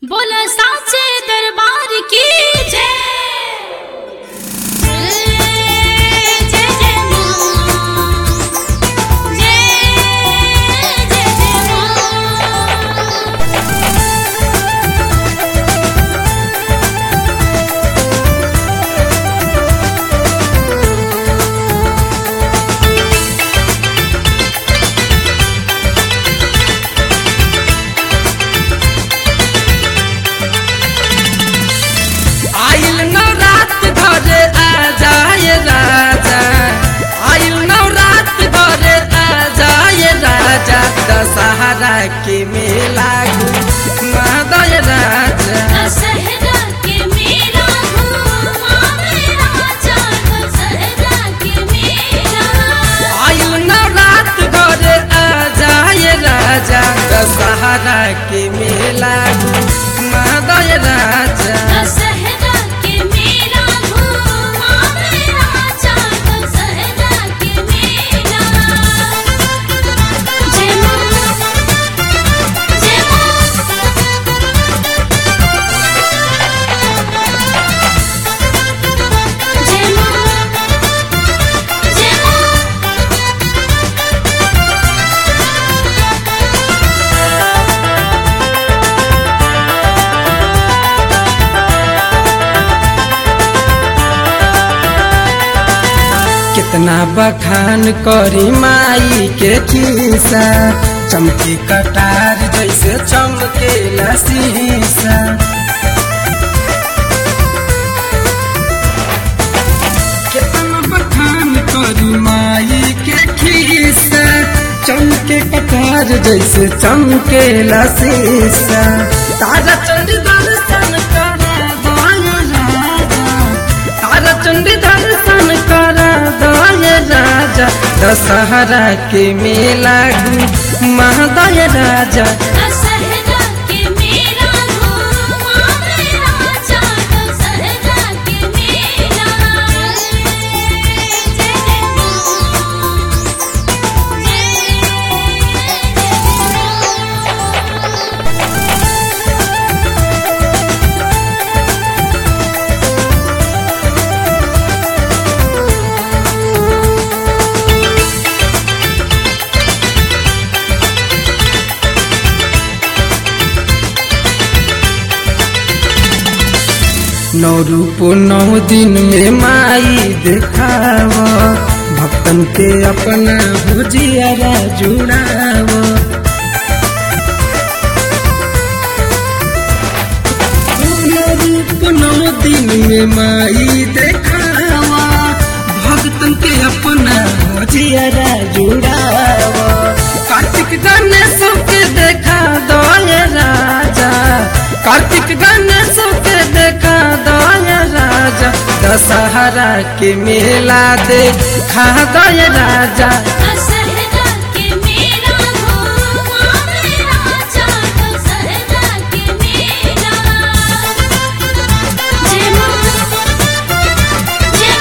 बोला साचे दरबार की जय जय जय जय मां जय जय जय मां आइल नवरात घरे आ जाए राजा आइल नवरात घरे आ जाए राजा दशहरा के मेला घुमादय राजा दशहरा के मेला घूमा मेरा चाँद दशहरा के मेला आइल नवरात घरे आ जाए राजा दशहरा के मेला घुमादय राजा दशहरा के मेला घूमा मेरा चाँद दशहरा के मेला जय मां जय मां जय मां जय मां कितना बखान करी माई के खीसा चमकी कटार जैसे चमके शीशा कितना बखान करी माई के खीसा चमके कटार जैसे चमके शीशा तारा चंद दर्शन करा दया राजा तारा चंडी दर्शन कर दय राजा दशहरा के मेला महादय राजा दशहरा के मेला घूमा मेरा चाँद दशहरा के मेला जय जय मां जय जय मां नौ रूप नौ दिन में माई देखाव भक्तन के अपना भुजियारा जुड़ाव नौ रूप नौ दिन में माई देखाव भक्तन के अपना भुजियारा जुड़ाव कार्तिक गणेश के देखा दय राजा कार्तिक गणेश के देखा दय राजा दशहरा के मेला देखा दय राजा दशहरा के मेला घूमा मेरा चाँद दशहरा के मेला जय मां जय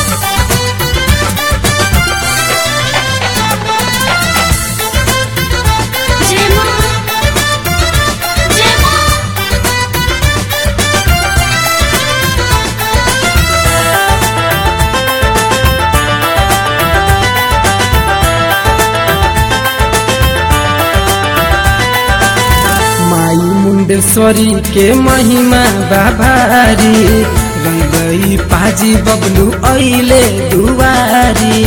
मां जय मां जय मां माई मुंडेश्वरी के महिमा बाभारी रंगई पाजी बबलू ऐले दुवारी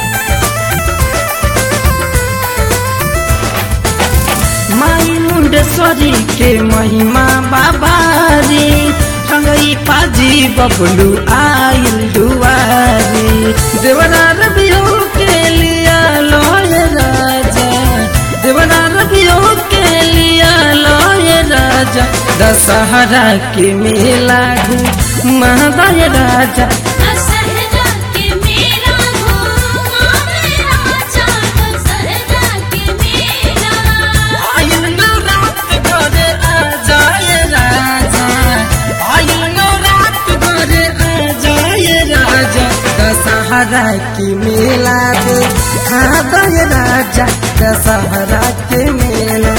माई मुंडेश्वरी के महिमा बाबारी रंगई पाजी बबलू आइल दुवारी देवरा रबियो के लिया लोय राजा देवरा रबियो के लिया लोय राजा दशहरा के मेला महादय राजा दशहरा के मेला घूमा मेरा चाँद दशहरा के मेला आइल नवरात घरे आ जाए राजा आइल नवरात घरे आ जाए राजा दशहरा की मेला दे खा दय राजा दशहरा के मेला